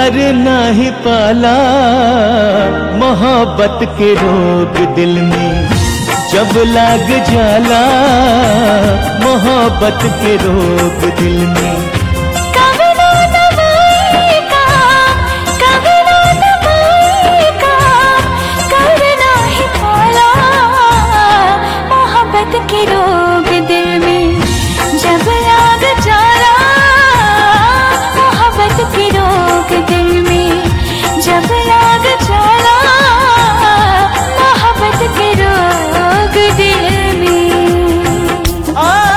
प्यार नाही पाला मोहब्बत के रोग दिल में जब लाग जाला मोहब्बत के रोग दिल में कभी ना दबाएगा कभी ना दबाएगा करना ही पाला मोहब्बत के रोग दिल में जब लाग जाला मोहब्बत के रोग दिल में जब लाग जाला मोहब्बत के रोग दिल में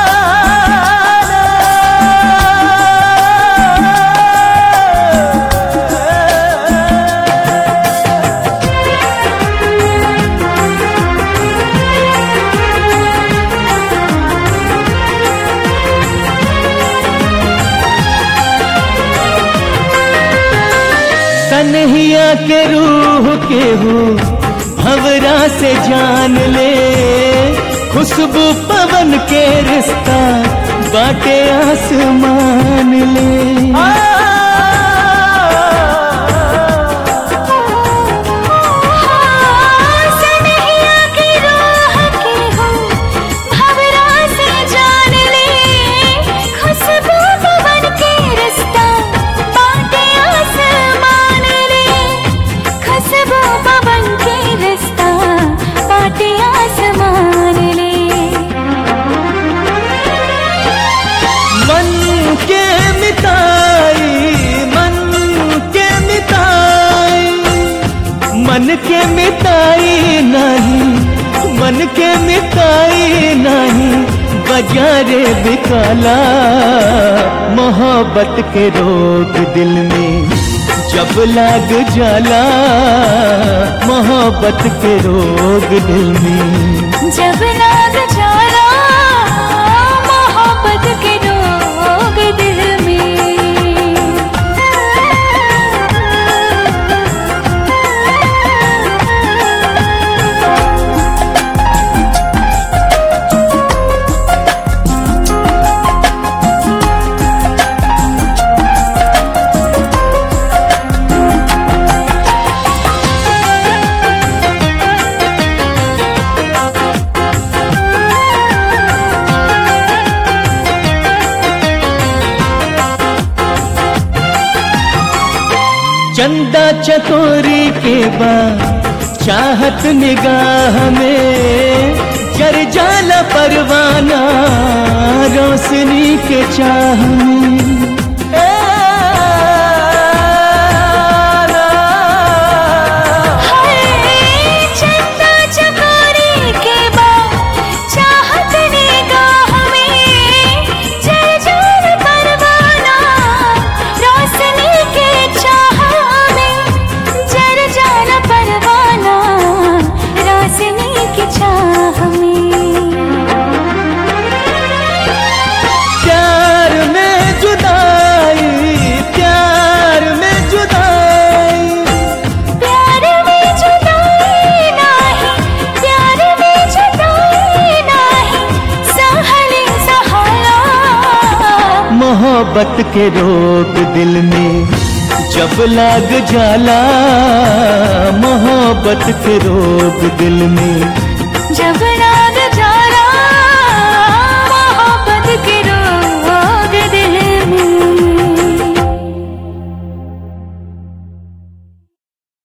कन्हैया के रूह के हो भवरा से जान ले खुशबू पवन के रिश्ता बाटे आसमान ले सनहिया की राह के हो भवरा से जान ले खुशबू पवन के रिश्ता बाटे आसमान ले खुशबू पवन के रिश्ता बाटे आसमान ले मन के मिताई मन के मिताई मन के मिताई नहीं मन के मिताई नहीं बजारे बिकाला मोहब्बत के रोग दिल में जब लाग जाला मोहब्बत के रोग दिल में जब लाग जाला मोहब्बत के रोग दिल में चंदा चकोरी के बाद चाहत निगाह में जर जाला परवाना रोशनी के चाह में हाय चंदा चकोरी के बाद चाहत निगाह में जल जल परवाना रोशनी के चाह में जल जल परवाना रोशनी के चाह में प्यार में जुदाई प्यार में जुदाई प्यार में जुदाई नाही प्यार में जुदाई नाही सहले सहारा मोहब्बत के रोग दिल में जब लाग जाला मोहब्बत के रोग दिल में